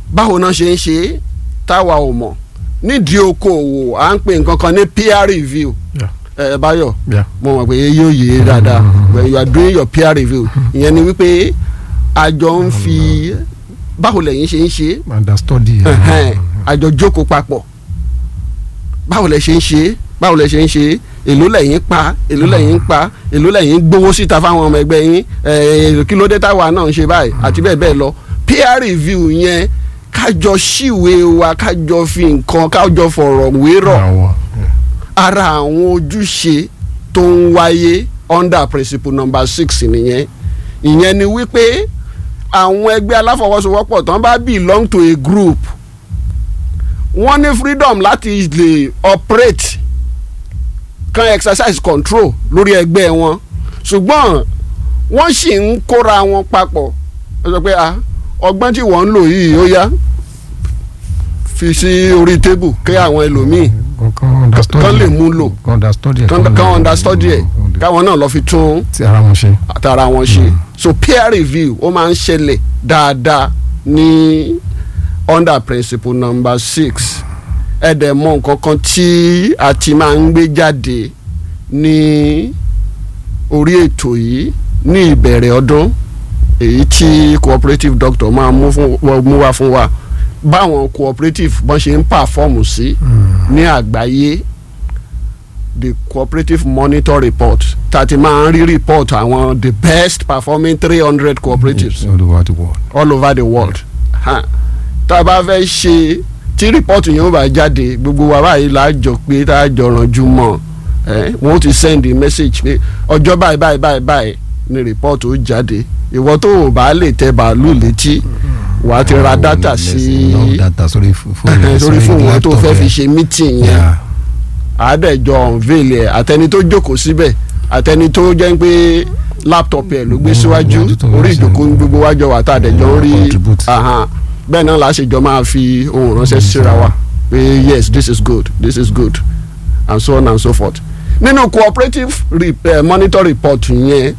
báwo náà ṣe ń ṣe é táwa ò mọ̀ nídìí okòòwò à ń pè nǹkan kan ní peer review Yeah. ẹ Báyọ̀ Yeah. mo mọ̀ pé yóò yé dáadáa when you are doing your peer review ìyẹn ni wípé àjọ ń fi báwo lẹ̀yin ṣe ń ṣe é understudy. ẹhẹn àjọ jókòó papọ̀ báwo lẹ ṣe ń ṣe é báwo lẹ ṣe ń ṣe é èló lẹ́yìn pa èló lẹ́yìn pa èló lẹ́yìn gbowó síta fáwọn ọmọ ẹgbẹ́ yín ẹ̀ kí ló dé táwa náà ń ṣe báyìí àti bẹ́ẹ̀ bẹ́ẹ̀ lọ peer review yẹn kájọ ṣìwé wa kájọ fi nǹkan kájọ fọ̀rọ̀ wérọ̀ Àwọn. ara àwọn ojúṣe tó ń wáyé under principle number six nìyẹn ìyẹn ni wípé àwọn ẹgbẹ́ aláfọwọ́sowọ́pọ̀ tán bá belong to a group wọ́n ní freedom láti lè operate kan exercise control lórí ẹgbẹ́ wọn ṣùgbọ́n wọ́n sì ń kóra wọn papọ̀ ẹ sọ pé ah ọgbọ́n tí wọ́n ń lò yìí ó yá fi sí orí tébù kí àwọn ẹlòmíì Kan understudy. kán lè mú lò Kan understudy. ẹ̀, kán lè- kán understudy ẹ̀ káwọn náà lọ fi tún Ti ara wọn ṣe. àtàrà wọn ṣe so peer review ó máa ń ṣẹlẹ̀ dáadáa ní under principle number six ẹ dẹ̀ mọ̀ nǹkan kan tí a ti máa ń gbé jáde ní orí ètò yìí ní ìbẹ̀rẹ̀ ọdún èyí tí cooperative doctor máa mú fún mú wá fún wa báwọn cooperative bọ́n ṣe ń pàfọ́ọ̀mù sí ní àgbáyé the cooperative monitor report tàti máa ń rí report àwọn the best performing three hundred cooperatives All over the world. all over the world Ha. tá a bá fẹ́ ṣe tí rìpọ́ọ̀tù yẹn ó bá jáde gbogbo wa báyìí là á jọ pé tá a jọ rànjú mọ́ ẹ wọ́n ti send a message pé ọjọ́ báyìí báyìí báyìí báyìí ni rìpọ́ọ̀tù ó jáde ìwọ tó o bá lè tẹ bàálù létí wàá ti ra data sí Love data sórí fó- fóònù. sórí fóònù wọn tó laptop fẹ́ fi ẹ̀. ṣe meeting yẹn Yeah. àádẹ́jọ unveil ẹ̀ àtẹni tó jókòó síbẹ̀ àtẹni tó jẹ́ pé laptop ẹ̀ ló gbé Mm, síwájú ojú tó orí wá sí. ìjókòó ní gbogbo wájọ wà tá àdẹ́jọ ń rí Contribute. ahan. bẹ́ẹ̀ náà la ṣèjọ máa fi ohun ránṣẹ́ síra wa pé yes this is good this is good and so on and so forth nínú cooperative re uh, monitor report yẹn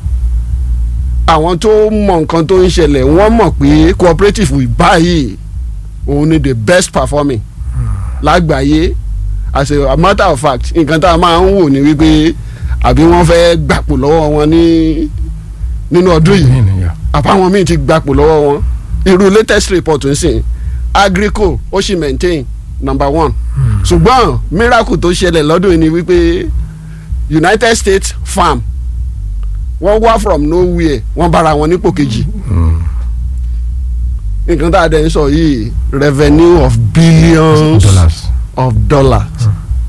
àwọn tó mọ nǹkan tó ń ṣẹlẹ̀ wọ́n mọ̀ pé cooperative báyìí òun ni the best performing lágbàáyé as a matter of fact nǹkan tá a máa ń wò ní wípé àbí wọ́n fẹ́ gbàpò lọ́wọ́ wọn ní nínú ọdún yìí Nínú, yeah. àbáwọn míì ti gbapò lọ́wọ́ wọn irú latest report ń sìn agrico ó sì maintain number one ṣùgbọ́n miracle tó ṣẹlẹ̀ lọ́dún yìí ni wípé united states farm wọ́n wá from nowhere wọ́n bára wọn nípò kejì Mm. nǹkan tá a dẹ̀ ń sọ yìí revenue of billions Dollars. of dollars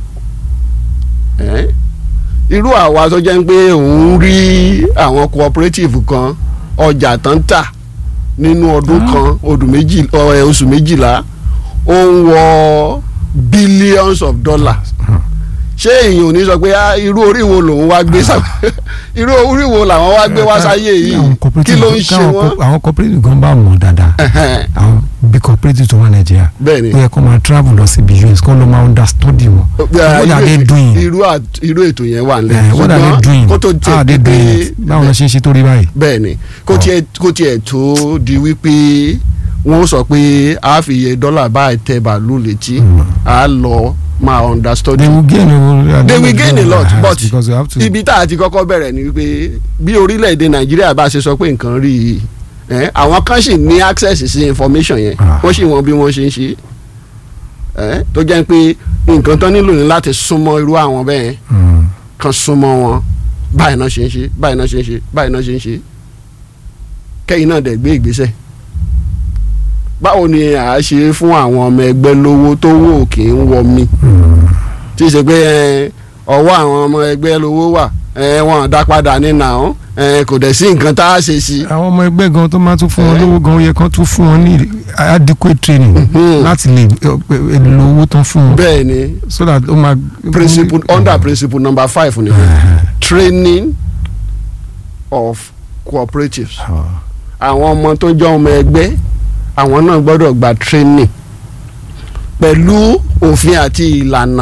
Eh? irú àwa tó jẹ́ pé òun rí àwọn cooperative kan ọjà tán tà nínú ọdún kan ọdún méjì ọ, ẹ, oṣù méjìlá ó ń wọ billions of dollars ṣé èèyàn ò ní sọ pé ah, irú orí wo lòun wá gbé sá irú orí wo làwọn wá gbé wá sáyé yìí Àwọn kí cooperative- ló ń ṣe káwọn wọ́n. co- àwọn cooperative gan bá mọ̀ dáadáa Ẹhẹ́n, àwọn bí cooperative tó wà nàìjíríà bẹ́ẹ̀ ni ó yẹ kó máa travel lọ sí us kó ló máa understudy wọn what are they doing irú à- irú ètò yẹn wà nílẹ̀ Eh, what are they doing kó tó how are they tiẹ̀ doing pé it báwo ló ṣe ń ṣe tó rí báyìí. bẹ́ẹ̀ ni kó tiẹ̀ kó tiẹ̀ tó di wípé wọ́n sọ pé a fi iye dọ́là báyìí tẹ bàálù létí a lọ máa understudy they will gain a they will gain a lot but because you have to ibi tá a ti kọ́kọ́ bẹ̀rẹ̀ ni wípé bí orílẹ̀-èdè nàìjíríà bá ṣe sọ pé nǹkan rí i eh, àwọn kan sì ní access sí information yẹn Ah. wọ́n sì wọ́n bí wọ́n ṣe ń ṣe eh, tó jẹ́ pé nǹkan tán nílò ní láti súnmọ́ irú àwọn bẹ́ẹ̀ Mm. kan súnmọ́ wọn báyìí náà ṣe ń ṣe báyìí náà ṣe ń ṣe báyìí náà ṣe ń ṣe kẹ́yìn náà dẹ̀ gbé ìgbésẹ̀ báwo ni à á ṣe fún àwọn ọmọ ẹgbẹ́ lówó tó wò kì í wọ mi Mm. tí ì ṣe pé ẹ, ọwọ́ àwọn ọmọ ẹgbẹ́ lówó wà ẹ, wọn dá padà nínú àwọn ẹ, kò dẹ̀ sí nǹkan tá a ṣe sí. àwọn ọmọ ẹgbẹ́ gan tó máa tún fún wọn Eh. lówó gan ó yẹ kán tún fún wọn ní adequate training Mhm. láti lè eh, lo owó tán fún wọn bẹ́ẹ̀ ni so that ó máa. principle under principle number five ni Eh. training of cooperatives Ah. àwọn ọmọ tó jẹ́ ọmọ ẹgbẹ́ àwọn náà gbọ́dọ̀ gba training pẹ̀lú òfin àti ìlànà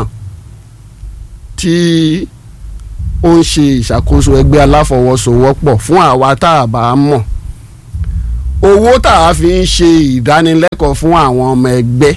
tí ó ń ṣe ìṣàkóso ẹgbẹ́ aláfọwọ́sowọ́pọ̀ fún àwa tá a bá mọ̀ owó tá a fi ń ṣe ìdánilẹ́kọ̀ọ́ fún àwọn ọmọ ẹgbẹ́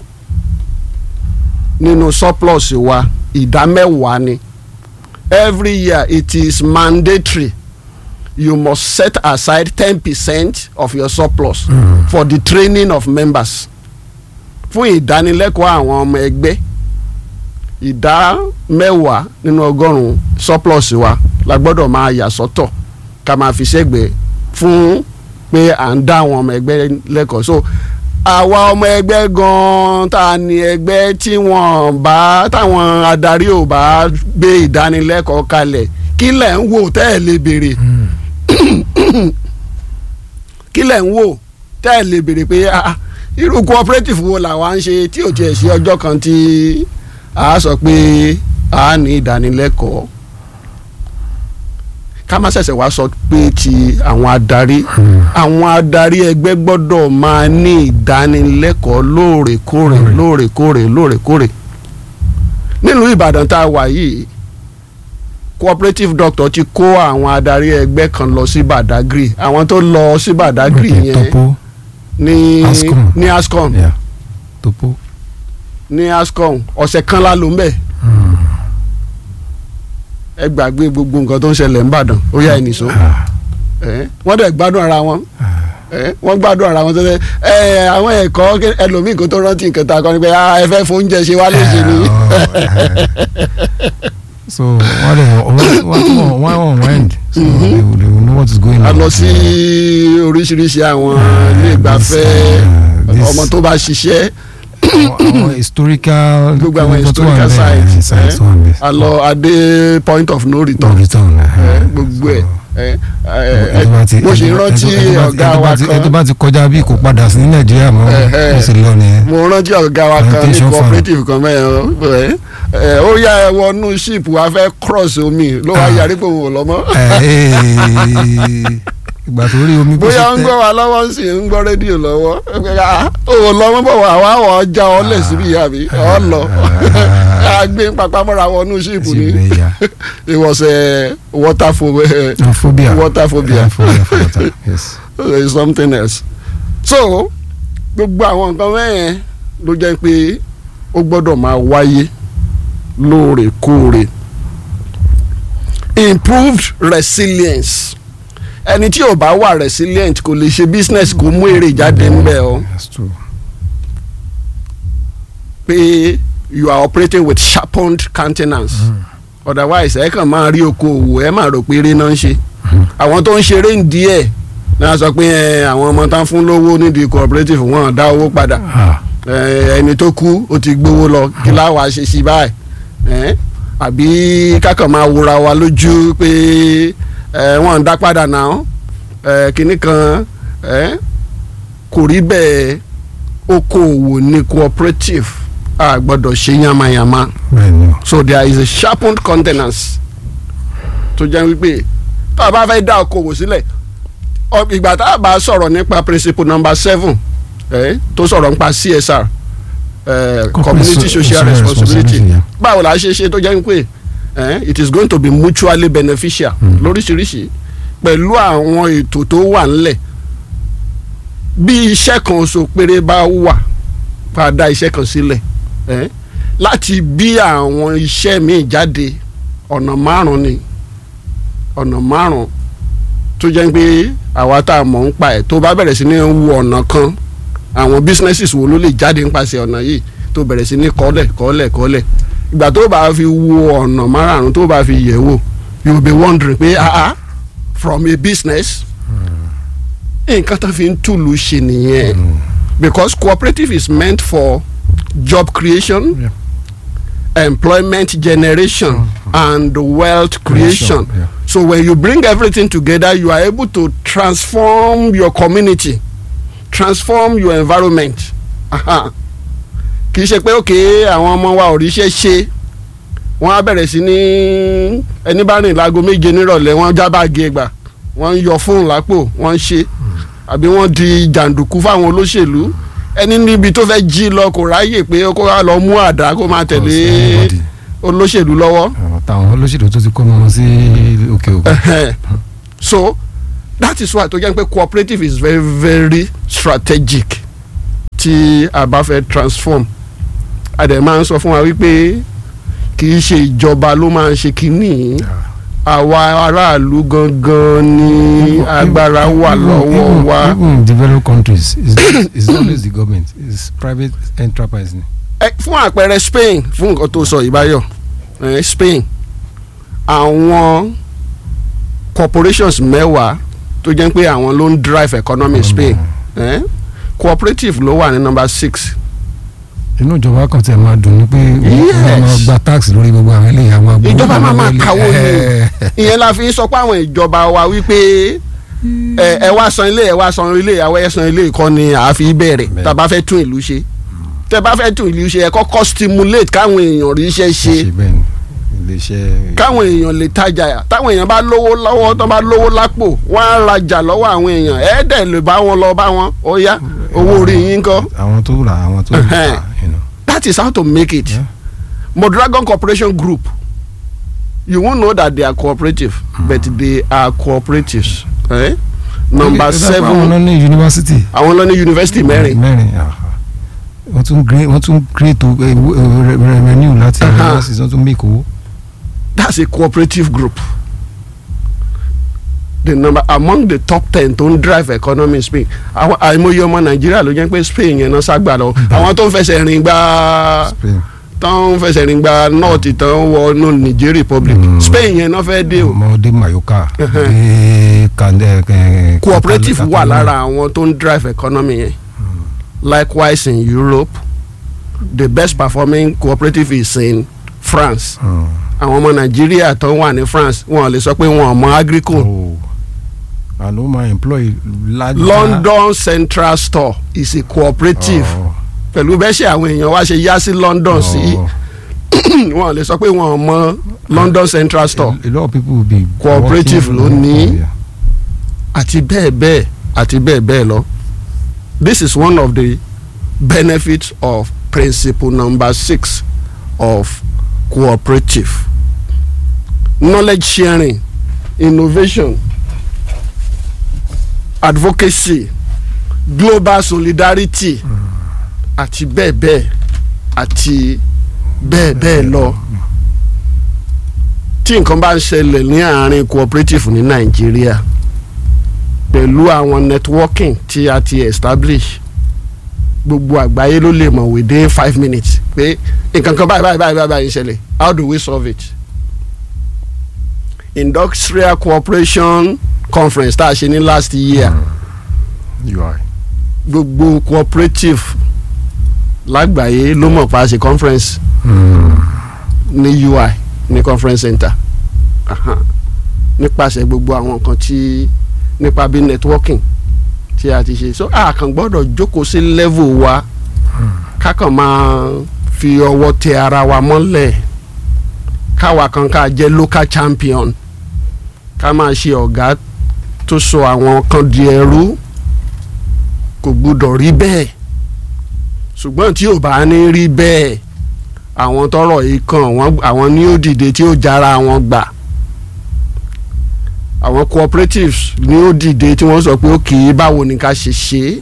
nínú surplus wa ìdá mẹ́wàá ni every year it is mandatory you must set aside ten percent of your surplus Mm. for the training of members fún ìdánilẹ́kọ̀ọ́ àwọn ọmọ ẹgbẹ́ ìdá mẹ́wàá nínú ọgọ́rùn-ún surplus wa la gbọ́dọ̀ máa yà sọ́tọ̀ ká máa fi ṣẹ́gbẹ̀ẹ́ fún pé à ń dá àwọn ọmọ ẹgbẹ́ lẹ́kọ̀ọ́ so àwa ọmọ ẹgbẹ́ gan-an tá a ní ẹgbẹ́ tí wọ́n bá táwọn adarí ò bá gbé ìdánilẹ́kọ̀ọ́ kalẹ̀ kí lẹ̀ ń wò tẹ́ ẹ̀ lè béèrè kí lẹ̀ ń wò tẹ́ ẹ̀ lè béèrè pé ah, irú cooperative wo làwa ń ṣe tí ò tiẹ̀ sí ọjọ́ kan tí a sọ pé a ní ìdánilẹ́kọ̀ọ́ ká má ṣẹ̀ṣẹ̀ wá sọ pé ti àwọn adarí àwọn adarí ẹgbẹ́ gbọ́dọ̀ máa ní ìdánilẹ́kọ̀ọ́ lóòrèkóòrè lóòrèkóòrè lóòrèkóòrè nílùú Ìbàdàn tá a wà yìí cooperative doctor ti kó àwọn adarí ẹgbẹ́ kan lọ sí Badagry àwọn tó lọ sí Badagry Okay, yẹn topo ní Ascom. ní Ascom yeah. topo. ní Ascom ọ̀sẹ̀ kan la lò ń bẹ̀ ẹ gbàgbé gbogbo nǹkan tó ń ṣẹlẹ̀ ń bàdàn ó yá ẹnì sọ Ah, ẹ wọ́n dẹ̀ gbádùn ara wọn ẹ wọ́n gbádùn ara wọn tẹ́lẹ̀ ẹ àwọn ẹ̀kọ́ ké- ẹlòmíì kó tó rántí nǹkan tá a kọ́ ni pé ah, ẹ fẹ́ fún oúnjẹ ṣe wá léṣe ni so wọ́n lè wọ́n wọ́n wọ́n wọ́n wind so Mhm. they, will- they will know what is going on. a lọ sí oríṣiríṣi àwọn ilé ìgbafẹ́ this, uh, this- ọmọ tó bá ṣiṣẹ́ àwọn àwọn historical gbogbo àwọn nǹkan tó wà historical níbẹ̀, sites sites ẹ, wà níbẹ̀. a lọ adé point of no No return return. ẹ, gbogbo ẹ̀ ẹ, ẹ, ẹ, mo ṣe rántí ọ̀gá wa ẹni tó kan bá ti kọjá bí kò padà sí nàìjíríà mọ́ Ẹ̀hẹ́. ó sì lọ nìyẹn. mo rántí ọ̀gá wa kan ní Plantation farm. cooperative kan mẹ́rin ẹ, ẹ, ó yá ẹ wọnú ship wa fẹ́ cross omi ló wá Ah. yarí pé òun ò lọ mọ́ Ẹ̀, ee, ìgbà tó rí omi bó ṣe bóyá ń tẹ́- gbọ́ wa lọ́wọ́ sí ń gbọ́ rédíò lọ́wọ́ òun lọ mọ́ bọ̀ wá wá wọ́ ọjà ọlẹ̀ síbi ìyá mi ọ lọ a gbé papamọ́ra wọnú ship sí ni ibẹ̀ yà. it was a water pho- eh, Ah, phobia. water phobia. Ah, phobia for water. Yes. there is something else so gbogbo àwọn nǹkan mẹ́yẹn ló jẹ́ pé ó gbọ́dọ̀ máa wáyé lóòrèkóòrè improved resilience ẹni tí ò bá wà resilient kò lè ṣe business kó mú èrè jáde ńbẹ̀ o That's true. pé you are operating with sharpened countenance otherwise ẹ kàn máa rí okòòwò ẹ máa rò pé eré náà ń ṣe àwọn tó ń ṣeré ń díẹ̀ náà sọ pé ẹ, àwọn ọmọ tán fún lówó nídìí cooperative wọn dá owó padà Ah, ẹ, ẹni tó kú ó ti gbowó lọ kí láwa ṣe sí báyìí ẹ, àbí kákan máa wúra wa lójú pé ẹ, wọ́n ń dá padà náà ẹ, kinní kan ẹ, kò rí bẹ́ẹ̀ okòòwò ní cooperative a gbọ́dọ̀ ṣe yamayama bẹ́ẹ̀ ni o. so there is a sharpened countenance tó jẹ́ wípé tá a bá fẹ́ dá okòwò sílẹ̀ ọ- ìgbà tá a bá sọ̀rọ̀ nípa principle number seven eh, tó sọ̀rọ̀ nípa CSR eh, community so- social social responsibility responsibility, yeah. báwo la ṣe ṣe tó jẹ́ wípé eh, it is going to be mutually beneficial Mm. lóríṣiríṣi pẹ̀lú àwọn ètò tó wà ńlẹ̀ bí iṣẹ́ kan oṣù péré bá wà ká dá iṣẹ́ kan sílẹ̀ eh, láti bí àwọn iṣẹ́ míì jáde ọ̀nà márùn-ún ni ọ̀nà márùn-ún tó jẹ́ pé àwa tá a mọ̀ ń pa ẹ̀ tó bá bẹ̀rẹ̀ sí ní wo ọ̀nà kan àwọn businesses wo ló lè jáde nípasẹ̀ ọ̀nà yìí tó bẹ̀rẹ̀ sí ní kọ́lẹ̀ kọ́lẹ̀ kọ́lẹ̀ ìgbà tó bá fi wo ọ̀nà márùn-ún tó bá fi yẹ̀ wò you will be wondering pé ah ah from a business nǹkan tó fi ń túlù ṣe nìyẹn because cooperative is meant for job creation Yeah. employment generation and wealth creation. Yeah. So when you bring everything together, you are able to transform your community, transform your environment. Aha. kì í ṣe pé òkè àwọn ọmọ wa ò ríṣẹ́ ṣe wọ́n á bẹ̀rẹ̀ sí ní ẹni bá rìn láago méje nírọ̀lẹ́ wọ́n já báàgì ẹgbà wọ́n ń yọ fóònù lápò wọ́n ń ṣe àbí wọ́n di jàǹdùkú fáwọn olóṣèlú ẹni níbi tó fẹ́ jí lọ kò ráyè pé kó wá lọ mú àdá kó máa tẹ̀lé Anybody. olóṣèlú lọ́wọ́. àwọn táwọn olóṣèlú tó ti kọ́ ọmọ wọn sí òkè òkun. Ẹhẹ́n. so that is why tó jẹ́ pé cooperative is very very strategic tí a bá fẹ́ transform a dẹ̀ máa ń sọ fún wa wípé kì í ṣe ìjọba ló máa ń ṣe kínní àwa aráàlú gangan ni agbára wà lọ́wọ́ wa. even in developed countries it's, it's always the government it's private enterprise ni. ẹ fún àpẹẹrẹ Spain fún nǹkan tó sọ ìbáyọ ẹ Spain àwọn corporations mẹ́wàá tó jẹ́ pé àwọn ló ń drive economy Spain ẹ cooperative ló wà ní number six inú ìjọba kan tí ẹ máa dùn ní pé Yes. wọ́n máa gba tax lórí gbogbo àwọn eléyìí àwọn agbóhùn ìjọba máa máa àwọn kàwó eléyìí. ni ìyẹn la fi ń sọ pé àwọn ìjọba wa wípé ẹ ẹ wá san ilé ẹ wá san ilé àwọn ẹ san ilé kọ́ ni àfi bẹ̀rẹ̀ Bẹ́ẹ̀. tá a bá fẹ́ tún ìlú ṣe tẹ́ bá fẹ́ tún ìlú ṣe ẹ kọ́kọ́ stimulate káwọn èèyàn rí iṣẹ́ ṣe ṣe bẹ́ẹ̀ ni iléeṣẹ́. káwọn èèyàn lè tajà táwọn èèyàn bá lówó lọ́wọ́ tó bá lówó lápò wọ́n á rajà lọ́wọ́ àwọn èèyàn ẹ dẹ̀ lè bá wọn lọ bá wọn ó yá owó orí yín kọ́ àwọn tó rà àwọn tó rà you know. that is how to make it Yeah. Modragon Corporation Group you won't know that they are cooperative but they are cooperatives eh? number Okay, that's why àwọn seven náà ní yunifásitì. àwọn lọ ní yunifásitì mẹ́rin mẹ́rin aha. wọ́n tún gré wọ́n tún create o- eh, wo- eh, re- revenue láti Aha. yunifásitì wọ́n tún make owó. that's a cooperative group the number among the top ten tó ń drive economy in Spain àwọn àìmọye ọmọ Nàìjíríà ló jẹ́ pé Spain yẹn náà ságbà lọ àwọn tó ń fẹsẹ̀ rìn gba Spain. tó ń fẹsẹ̀ rìn gba north tó ń wọ no Niger Republic Mm. Spain yẹn náà fẹ́ dé o ọmọdé mayoka dé kandẹ kẹ. cooperative wà lára àwọn tó ń drive economy yẹn likewise in Europe the best performing cooperative is in France àwọn ọmọ Nàìjíríà tó wà ní France wọn lè sọ pé wọn ò mọ agricole àná ó máa employ lájà. London Central Store is a cooperative Oh, pẹ̀lú bẹ́ẹ̀ ṣe àwọn èèyàn wá ṣe yá sí London sí oh. wọn lè sọ pé wọn ò mọ London Central Store a, a lot of people will be. Cooperative working- ló ní. Yeah. àti bẹ́ẹ̀ bẹ́ẹ̀ àti bẹ́ẹ̀ bẹ́ẹ̀ lọ. This is one of the benefits of principle number six of cooperative. Knowledge sharing, innovation, advocacy, global solidarity àti bẹ́ẹ̀ bẹ́ẹ̀ àti bẹ́ẹ̀ bẹ́ẹ̀ lọ. Tí nǹkan bá ń ṣẹlẹ̀ ní àárín cooperative ní Nàìjíríà pẹ̀lú àwọn networking tí a ti establish gbogbo àgbáyé ló lè mọ̀ within five minutes pé nǹkan kan báyìí báyìí báyìí báyìí ń ṣẹlẹ̀ how do we solve it? industrial cooperation conference tá a ṣe ní last year UI. gbogbo cooperative lágbàáyé ló mọ̀ pa ṣe conference ní UI ní conference center Aha. nípasẹ̀ gbogbo àwọn nǹkan tí nípa bí networking tí a ti ṣe so a kàn gbọ́dọ̀ jókòó sí level wa kákan máa fi ọwọ́ tẹ ara wa mọ́lẹ̀ káwa kan ká jẹ́ local champion ká máa ṣe ọ̀gá tó sọ àwọn kan di ẹrú kò gbúdọ̀ rí bẹ́ẹ̀ ṣùgbọ́n tí ò bá ní rí bẹ́ẹ̀ àwọn tọrọ yìí kàn wọ́n àwọn ní ó dìde tí ó jára wọn gbà àwọn cooperatives ní ó dìde tí wọ́n sọ pé ó kì í báwo ni ká ṣe ṣe é.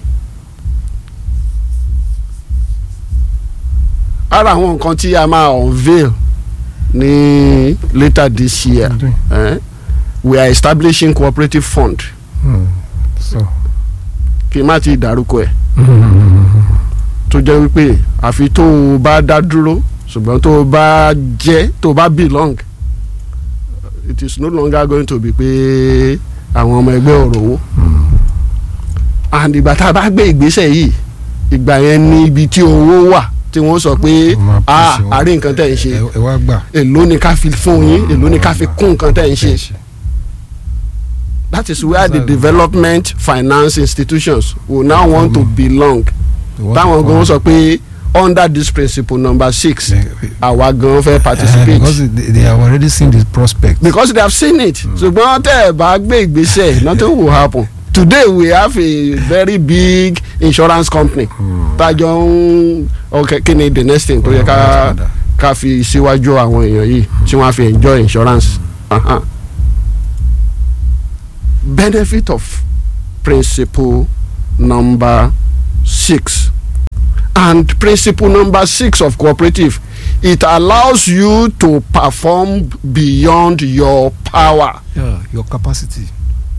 ara àwọn nǹkan tí a máa unveil ní later this year eh, we are establishing cooperative fund Mm. so. kí n má ti dárúkọ ẹ̀ tó jẹ́ wípé àfi tó o bá dá dúró ṣùgbọ́n tó o bá jẹ́ tó o bá belong it is no longer going to be pé àwọn ọmọ ẹgbẹ́ ọ̀rọ̀ owó and ìgbà tá a bá gbé ìgbésẹ̀ yìí ìgbà yẹn ní ibi tí owó wà tí wọ́n sọ pé Máa ah pèsè wọn. a rí nǹkan tẹ̀ ń ṣe ẹ ẹ wá gbà. èló ni ká fi fún yín èló ni ká fi kún nǹkan tẹ̀ ń ṣe that is where the development finance institutions will now want to belong táwọn gan sọ pé under this principle number six àwa gan fẹ́ participate because they, they have already seen the prospect. because they have seen it ṣùgbọ́n tẹ́ ẹ bá gbé ìgbésẹ̀ nothing will happen today we have a very big insurance company tájọ ń ok kí ni the next thing tó yẹ ká ká fi síwájú àwọn èèyàn yìí tí wọ́n á fi enjoy insurance. Uh-huh. benefit of principle number six and principle number six of cooperative it allows you to perform beyond your power Yeah, your capacity.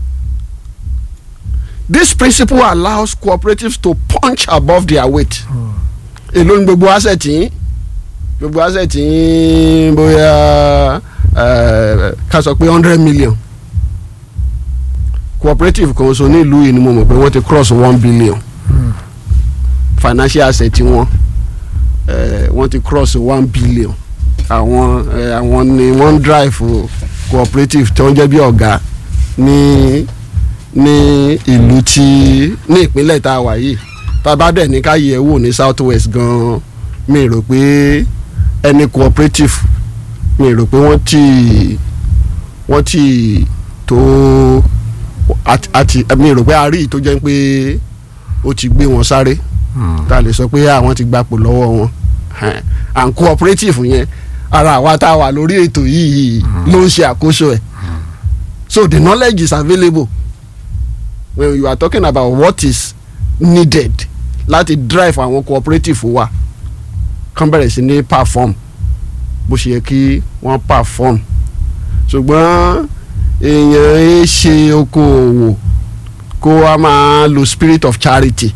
this principle allows cooperatives to punch above their weight èló ni gbogbo asset yín gbogbo asset yín bóyá eh, ká sọ pé hundred million cooperative kan so ní ìlú yìí ni mo mọ̀ pé wọ́n ti cross one billion financial asset wọn eh, wọ́n ti cross one billion àwọn eh, àwọn ni wọ́n ń drive cooperative tí wọ́n jẹ́ bí ọ̀gá ní ní ìlú tí ní ìpínlẹ̀ tá a wà yìí tá a bá dẹ̀ ní ká yẹ̀ wò ní south west gan-an mi rò pé ẹni cooperative mi rò pé wọ́n ti wọ́n ti tó àti àti mi rò pé a rí i tó jẹ́ pé ó ti gbé wọn sáré tá a lè sọ pé àwọn ti gbapò lọ́wọ́ wọn Ẹn, and cooperative yẹn ara àwa tá a wà lórí ètò yìí ló ń ṣe àkóso ẹ̀ so the knowledge is available when you are talking about what is needed láti drive àwọn cooperative wa kán bẹ̀rẹ̀ sí ní perform bó ṣe yẹ kí wọ́n perform ṣùgbọ́n èèyàn ẹ ṣe okòòwò kó wa máa lo spirit of charity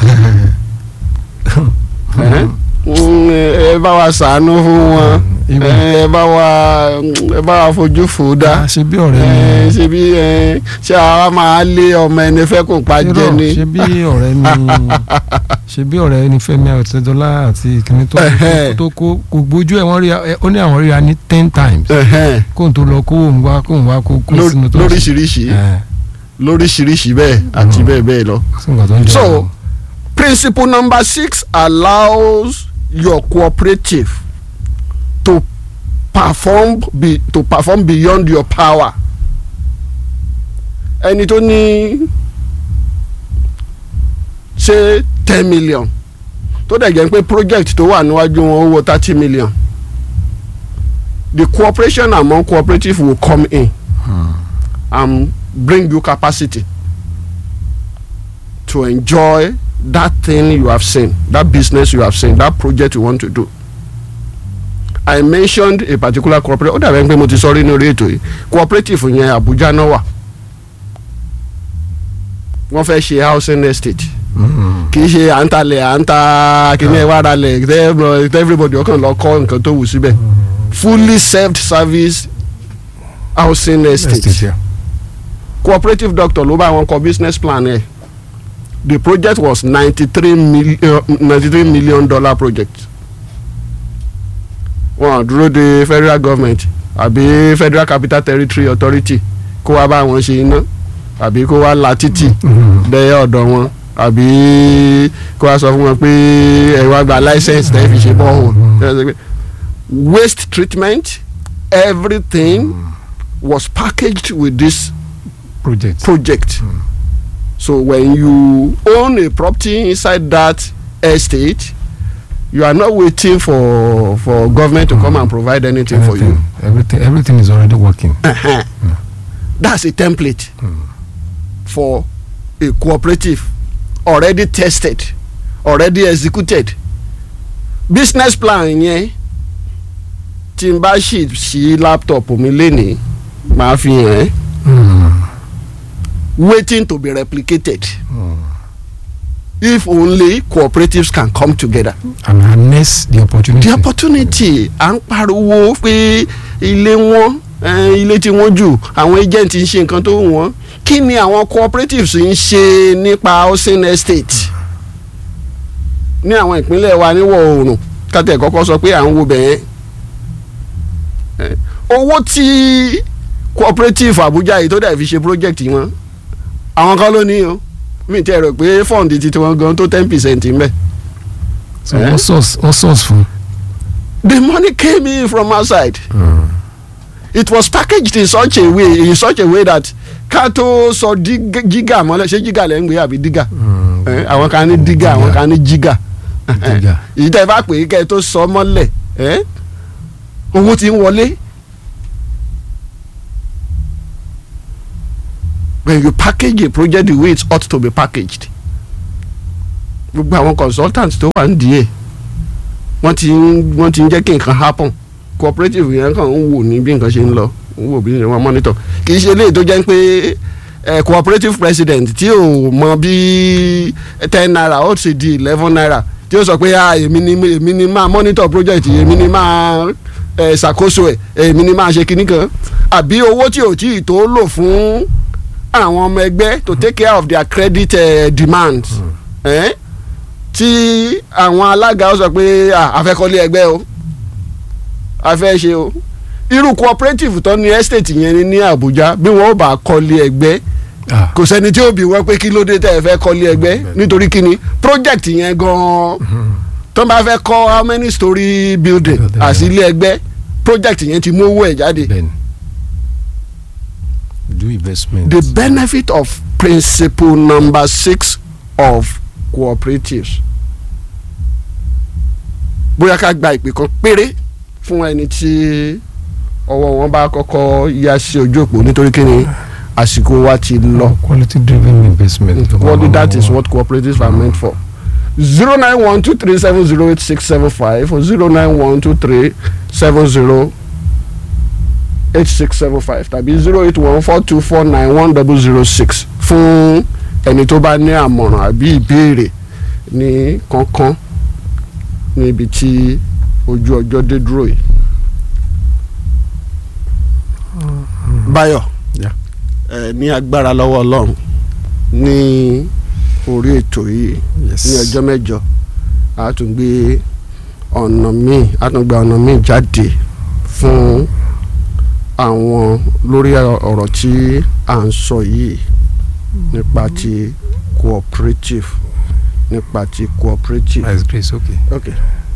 ẹ ẹ bá wa ṣàánú fún wọn ẹ bá wa ẹ bá wa fojú fò dá Ah, ṣe bí ọ̀rẹ́ ẹ ni ṣe bí ẹ ṣé àwa máa lé ọmọ ẹni fẹ́ kó pa jẹ irọ́ ni ṣe bí ọ̀rẹ́ ni ṣe bí ọ̀rẹ́ ni Fẹ́mi Ọ̀tẹ́dọ́lá àti ìkíní tó Ẹhẹ́. tó kó kò gbójú ẹ̀ wọ́n rí ẹ- ó ní àwọn ríra ní ten times Ẹhẹ́n. kó n tó lọ kó òun wá kó òun wá kó kó Lórí- sínú tó lóríṣiríṣi ẹ̀ lóríṣiríṣi bẹ́ẹ̀ àti Mm. bẹ́ẹ̀ bẹ́ẹ̀ lọ. sí nǹkan tó ń jẹ́ So, ọ̀rọ̀. principle number six allows your cooperative to perform be to perform beyond your power. ẹni tó ní ṣe ten million tó dẹ̀ jẹ́ pé project tó wà níwájú wọn owó thirty million the cooperation among cooperative will come in and bring you capacity to enjoy that thing you have seen that business you have seen that project you want to do i mentioned a particular cooperative ó dàbẹ̀ pé mo ti sọ rí ní orí ètò yìí cooperative yẹn abuja náà wà wọ́n fẹ́ ṣe housing estate Mm. kì í ṣe à ń talẹ̀ à ń ta kíní ẹ̀ wá ralẹ̀ tẹ́ everybody ọkàn lọ kọ́ nǹkan tó wù síbẹ̀ fully self service housing estate Estate, yeah. cooperative doctor ló bá wọn kọ business plan ẹ the project was ninety three million ninety three million dollar project wọn dúró de federal government àbí federal capital territory authority kó wá bá wọn ṣe iná àbí kó wá la títì Mm. dẹ́yẹ ọ̀dọ̀ wọn àbí kó wá sọ fún wọn pé ẹ wá gba license tẹ́ fi ṣe bọ́ọ̀hù waste treatment everything was packaged with this project. project. So when you own a property inside that estate, you are not waiting for for government to come and provide anything for you. Everything, everything, everything is already working. Uh-huh. That's a template for a cooperative already tested, already executed. Business plan yẹn tí n bá ṣì ṣí laptop mi lénìí màá fi hàn ẹ́ Mm. waiting to be replicated. if only cooperatives can come together. and harness the opportunity. the opportunity à ń pariwo pé ilé wọn eh, ilé tí wọ́n jù àwọn agent ń ṣe nǹkan tó wù wọ́n kí ni àwọn cooperatives ń ṣe nípa housing estate ní àwọn ìpínlẹ̀ wa níwọ̀ oòrùn kátẹ́ kọ́kọ́ sọ pé à ń wo bẹ̀yẹn Eh, owó tí cooperative Abuja yìí tó dẹ̀ fi ṣe project wọn àwọn kan ló ní o mi tẹ́ rò pé fund ti tiwọn gan tó ten percent ń bẹ̀. so Eh? wọ́n source wọ́n source fún. the money came in from outside. it was packaged in such a way in such a way that ká tó sọ díg- jígà mọ́lẹ̀ ṣé jígà lẹ́ ń gbé àbí dígà Eh, àwọn kan ní dígà àwọn kan ní jígà Dígà. èyí tẹ́ ẹ bá pè é kẹ́ ẹ tó sọ mọ́lẹ̀ eh, owó ti ń wọlé when you package a project the way it ought to be packaged gbogbo àwọn consultants tó wà nídìí ẹ̀ wọ́n ti ń wọ́n ti ń jẹ́ kí nǹkan happen cooperative yẹn kàn ń wò ní bí nǹkan ṣe ń lọ ń wò bí wọ́n monitor kì í ṣe eléyìí tó jẹ́ pé eh, cooperative president tí ò mọ bí ten naira ó ti di eleven naira tí ó sọ pé ah èmi ni èmi ni máa monitor project yìí, èmi ni máa eh, ṣàkóso ẹ̀ èmi ni máa ṣe kinní kan àbí owó tí ò tí ì tó lò fún àwọn ọmọ ẹgbẹ́ to take care of their credit uh, demands eh? tí àwọn alága ó sọ pé ah, a fẹ́ kọ́lé ẹgbẹ́ o a fẹ́ ṣe o irú cooperative tó ní estate yẹn ní ní Àbújá bí wọ́n ó bá kọ́lé ẹgbẹ́ Ah, kò sẹ́ni tí ó bí wọ́n pé kí ló dé tẹ́ ẹ fẹ́ kọ́lé ẹgbẹ́ nítorí kí ni project yẹn gan-an tó bá fẹ́ kọ́ how many story building Building, àti ilé ẹgbẹ́ project yẹn ti mú owó ẹ̀ jáde bẹ́ẹ̀ni do investment. the benefit of principle number six of cooperatives bóyá ká gba ìpè kan péré fún ẹni tí ọwọ́ wọn bá kọ́kọ́ yá sí ojú òpó nítorí kí ni àsìkò wa ti lọ. quality driven investment. Well, that is what cooperatives are meant for. zero nine one two three seven zero eight six seven five or zero nine one two three seven zero eight six seven five tàbí zero eight one four two four nine one double zero six fún ẹni tó bá ní àmọ̀ràn àbí ìbéèrè ní kankan níbi tí ojú ọjọ́ dé dúró yìí. Báyọ̀ Yeah. ẹ ní agbára lọ́wọ́ Ọlọ́run ní orí ètò yìí Yes. ní ọjọ́ mẹ́jọ a tún gbé ọ̀nà míì a tún gba ọ̀nà míì jáde fún àwọn lórí ọ̀rọ̀ tí à ń sọ yìí nípa ti cooperative nípa ti cooperative. By His grace, okay. okay.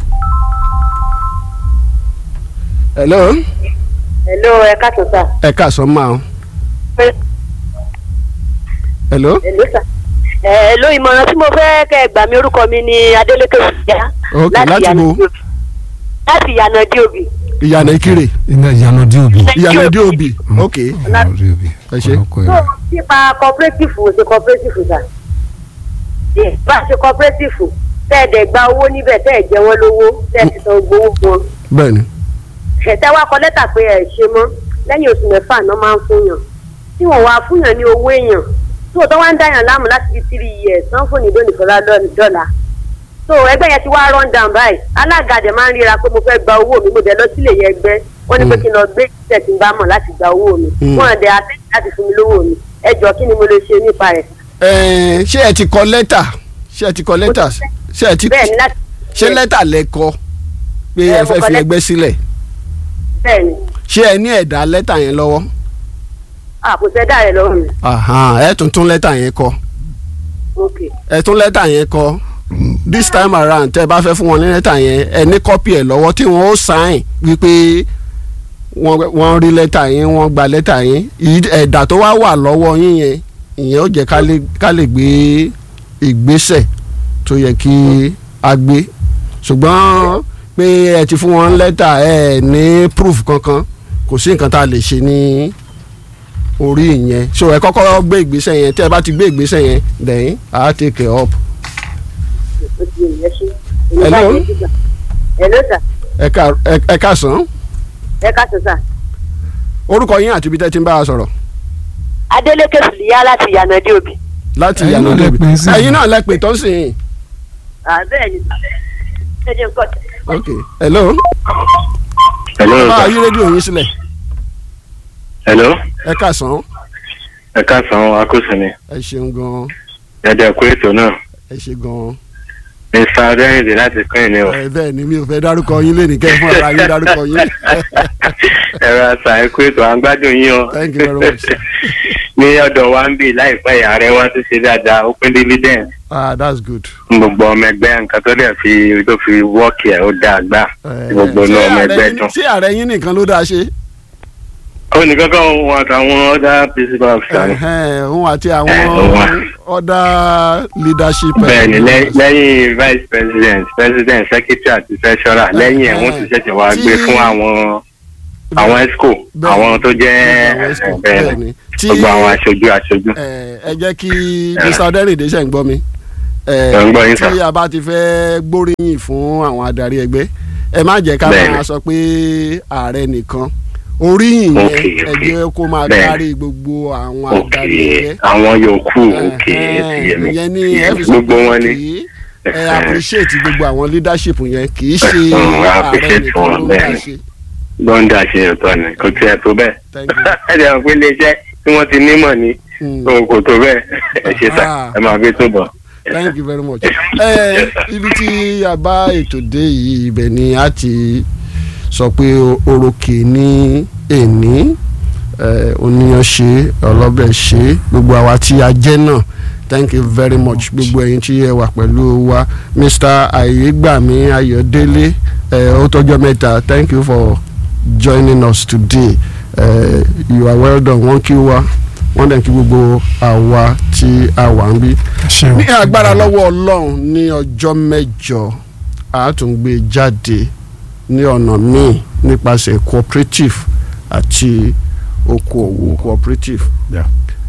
hello hello ẹ káàtó sà. ẹ káàsán máa ń hello hello sà. ẹ hello ìmọ̀ràn tí mo fẹ́ kẹ́ ẹ gbà mí orúkọ mi ni Adélékè Fúyà. Ok, láti Ìyànà bo? Dí Òbí. láti ìyànà dí òbí. ìyànà ìkirè iná ìyànà dí òbí. ìyànà dé òbí ok ìyànà dí òbí. Ẹ ṣé. ọkọ tó ẹ nípa cooperative ò ṣe cooperative sà. tí bá ṣe cooperative tẹ́ ẹ̀ dẹ̀ gba owó níbẹ̀ tẹ́ ẹ̀ jẹ wọ́n lówó tẹ́ ẹ̀ ti san gbowó fún wọn. bẹ́ẹ̀ni ẹ̀tẹ́ wá kọ lẹ́tà pé ẹ̀ ṣe mọ́ lẹ́yìn oṣù mẹ́fà náà máa ń fún yàn tí wọ́n wá fún yàn ní owó èèyàn tí wọ́n tó wá ń dáyàn láàmú láti fi three years tán fún ní lónìí fọlá dọ́là so ẹgbẹ́ yẹn ti wá run down báyìí alága dẹ̀ máa ń ríra pé mo fẹ́ gba owó mi mo dẹ̀ lọ sílé yẹn ẹgbẹ́ wọ́n ní pé kí n lọ gbé ìṣẹ̀ tí n bá mọ̀ láti gba owó mi Mm. wọ́n dẹ̀ àtẹ́yìn láti fún mi lówó mi ẹ jọ kí ni mo lè ṣe nípa rẹ̀ Ẹ̀ẹ́n, ṣé ẹ ti kọ lẹ́tà ṣé ẹ ti kọ lẹ́tà ṣé ẹ ti bẹ́ẹ̀ ni láti ṣé lẹ́tà lẹ kọ pé Ẹ, ẹ mo fẹ́ kọ fi lẹ́tà. ẹgbẹ́ sílẹ̀ bẹ́ẹ̀ ni ṣé ẹ ní ẹ̀dà lẹ́tà yẹn lọ́wọ́ àkùsẹ́dà rẹ̀ lọ́wọ́ mi Ahan, ẹ tún tún lẹ́tà yẹn kọ ok ẹ tún lẹ́tà yẹn kọ this time around tẹ́ ẹ bá fẹ́ fún wọn ní lẹ́tà yẹn ẹ ní kọ́pì ẹ̀ lọ́wọ́ tí wọ́n ó sign wípé wọ́n wọ́n rí lẹ́tà yẹn wọ́n gba lẹ́tà yẹn Ìyí- ẹ̀dà tó wá wà lọ́wọ́ yín yẹn ìyẹn ó jẹ́ ká lè ká lè gbé ìgbésẹ̀ tó yẹ kí a gbé ṣùgbọ́n pé ẹ ti fún wọn lẹ́tà ẹ ní proof kankan kò sí nǹkan tá a lè ṣe ní orí ìyẹn so ẹ kọ́kọ́ gbé ìgbésẹ̀ yẹn tí ẹ bá ti gbé ìgbésẹ̀ yẹn then I take it up ó ti yẹ ìyẹn ṣe. Hello? hello sir ẹ ká ẹ- ẹ káàsán ẹ káàtó sir. orúkọ yín àti ibi tẹ́ ti ń bá a sọ̀rọ̀ Adélékè Fúyà láti ìyànà dí òbí. láti Ẹ̀yin ìyànà náà lẹ débi pè é sí. ẹ̀yin náà lẹ pè tó sì yín bẹ́ẹ̀ ni ẹ jẹ́ nǹkan tí. ok hello hello bá a sir. yí rédíò yín sílẹ̀ hello ẹ káàsán ẹ káàsán akósìnì ẹ ṣeun gan ẹdẹ kú ètò náà ẹ ṣe gan mr adéyìnbí láti pín ìní o ẹ bẹ́ẹ̀ ni mi ò fẹ́ dárúkọ yín lẹ́nu kẹ́ ẹ fún ara yín dárúkọ yín ẹ̀rọ àṣà ẹ kú ètò à ń gbádùn yín o Thank you very much. ní ọ̀dọ̀ wa ń bì láìpẹ́ ààrẹ wa tún ṣe dáadáa ó pín dividend ah that's good. fún gbogbo ọmọ ẹgbẹ́ nǹkan tó dẹ̀ fi tó fi wọ́ọ̀kì ẹ̀ ó dáa gbà Eh, tí gbogbo ṣé náà ọmọ ààrẹ ẹgbẹ́ yín- dùn. ṣé ààrẹ yín nìkan ló dáa ṣe ó ní kankan wọn àtàwọn other principal officer ni. Ẹ̀hẹ́n, òun àti Eh, àwọn òun. other leadership. eh, bẹ́ẹ̀ni lẹ́- lẹ́yìn vice president president secretary àti treasurer lẹ́yìn ẹ̀ wọ́n ti ṣẹ̀ṣẹ̀ wá gbé Tí- fún àwọn àwọn esco Bẹ́ẹ̀. àwọn tó jẹ́ Àwọn Esco, bẹ́ẹ̀ bẹ́ẹ̀ ni. ni Tí- gbogbo àwọn aṣojú aṣojú. ẹ ẹ jẹ́ kí mr ọdẹ́rìndé ṣe ń gbọ́ mi Ẹ ń gbọ́ yín, sir. tí a bá ti fẹ́ gbóríyìn fún àwọn adarí ẹgbẹ́ ẹ má jẹ́ ká Bẹ́ẹ̀ni. máa sọ pé ààrẹ nìkan oríyìn yẹn Okay, ẹ okay. jẹ́ kó máa Bẹ́ẹ̀ni. kárí gbogbo àwọn ok adarí ẹgbẹ́ àwọn yòókù ok Ẹ̀hẹ́n, ti yé mi ìyẹn ni ẹ fi sọ gbogbo pé wọn ni kì í ẹ appreciate gbogbo àwọn leadership yẹn kì í ṣe Mm, I ààrẹ appreciate nìkan wọn, ló ń dá bẹ́ẹ̀ni. ṣe gbọ́ndà ṣe ọ̀tọ̀ ni kò tiẹ̀ tó bẹ́ẹ̀ Thank you. ẹ jẹ́ pé iléeṣẹ́ tí wọ́n ti nímọ̀ ní Mm. òun kò tó bẹ́ẹ̀ ẹ ṣe sà Ah. ẹ máa gbé tó bọ̀. thank you very much. ẹ ibi tí a bá ètò dé yìí ibẹ̀ ni a ti sọ pé orókè ní èní oníyan ṣe ọlọ́bẹ̀ ṣe gbogbo àwa tí a jẹ́ náà thank you very much gbogbo ẹ̀yin tí ẹ wà pẹ̀lú wa mr ayégbàmí ayọ̀délé ẹ, ó tọ́jọ́ mẹ́ta thank you for joining us today uh, you are well done wọ́n kí wa wọ́n dẹ̀ kí gbogbo àwa tí a wà ń bí ẹ ṣe o ní agbára lọ́wọ́ ọlọ́run ní ọjọ́ mẹ́jọ a tún gbé jáde ní ọ̀nà míì nípasẹ̀ cooperative àti okòòwò cooperative Yeah.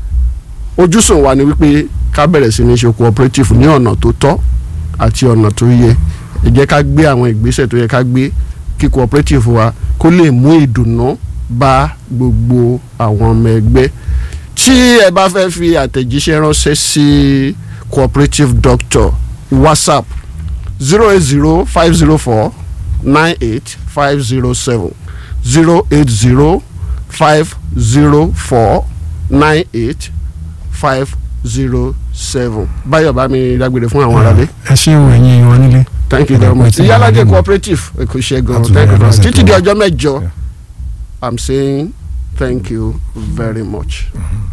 ojúsùn wa ni wípé ká bẹ̀rẹ̀ sí ní ṣe cooperative ní ọ̀nà tó tọ́ àti ọ̀nà tó yẹ ẹ jẹ́ ká gbé àwọn ìgbésẹ̀ tó yẹ ká gbé kí cooperative wa kó lè mú ìdùnnú bá gbogbo àwọn ọmọ ẹgbẹ́ tí ẹ bá fẹ́ fi àtẹ̀jíṣẹ́ ránṣẹ́ sí cooperative doctor whatsapp zero eight zero five zero four nine eight five zero seven zero eight zero five zero four nine eight five zero seven báyọ̀ bá mi dágbére fún àwọn aráàlú ẹ ṣe o ẹ̀yin wọn nílé thank you very much Ẹ ìyálàjẹ máa cooperative èkó ṣẹ́gun Àtúnyẹ̀ thank you very much lọ́sẹ̀ tó títí di wá. ọjọ́ mẹ́jọ Yeah. i'm saying thank you very much.